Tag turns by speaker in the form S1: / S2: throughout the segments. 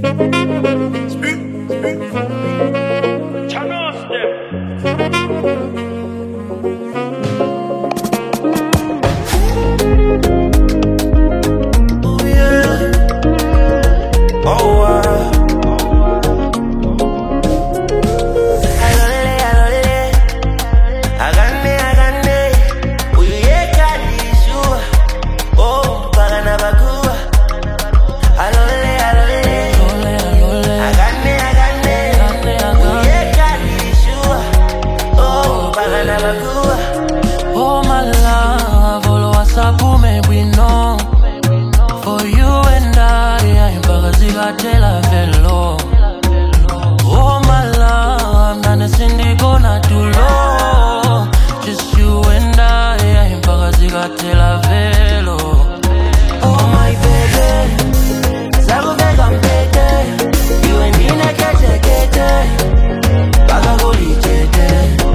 S1: Oh yeah. Oh wow. Alole, alole. Agane, agane. Uyeka nishua. Oh, bagana bagua. Alole, alole. Agane, agane. Uyeka nishua. Oh, bagana bagua.
S2: Oh my love, all WhatsApp maybe no. For you and I, impakazikatela velo. Oh my love, nane sindikona tulo. Just you and I, impakazikatela velo.
S1: Oh my baby. Zakuveka mpete. Iwe ndine kete kete. Baka kulijete.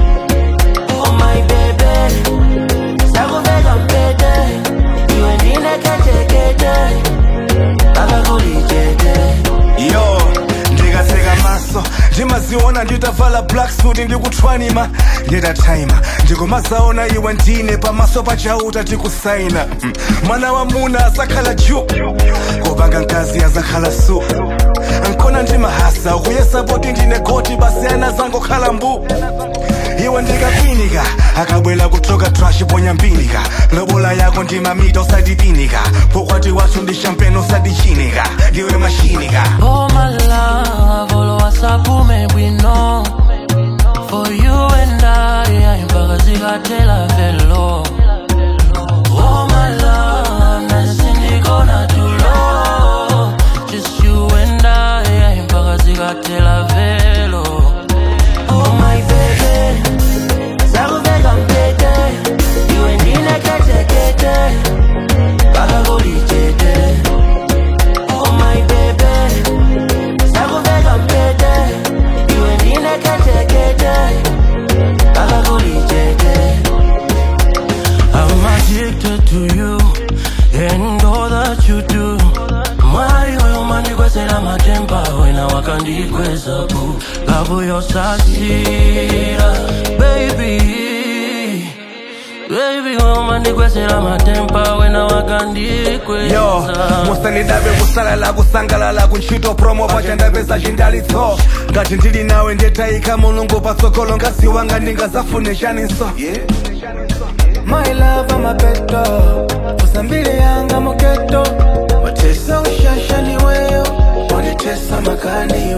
S1: Oh my baby. Zakuveka mpete. Iwe ndine kete kete. Baka kulijete.
S3: yo ndikaseka maso ndimaziona nditavala black suit ndikuthwanima nditataima ndikumazaona iwe ndine pamaso pachauta tikusaina Mm. mwana wa muna asakhala ju kopanga mkazi azakhala su ankona ndimahasa ukuyesapoti ndine goti basiyana zangokhala mbu iwe ndikakwinika akabwela kutoka trash ponya mpinika lobola yako ndimamita usadipinika pokwati wathu ndi champagne usadichinika ndiwe mashinika
S2: Oh my love, all WhatsApp maybe no. For you and I, impakazikatela velo. Oh my love, nane sindikona tulo. Just you and I, impakazikatela velo.
S1: Oh my baby. Zakuveka mpete. Iwe ndine kete kete. Baka kulijete. Oh my baby. Zakuveka mpete. Iwe ndine kete kete. Baka kulijete.
S2: I'm addicted to you and all that you do. Mwari oyo mandikwesera matemba wena wakandikweza bu lavu yosasira baby baby oyo mandikwesera matemba wena
S3: yo
S2: wakandikweza
S3: musandidabe kusalala kusangalala kuntchito promo pacha ndapeza chindalitso ngati ndili nawe ndetayika mulungu patsogolo ngazi wanga ndingazafune chaninso
S4: My love amapeto usambili yanga moketo watesa ushasha ni weyo wanitesa makani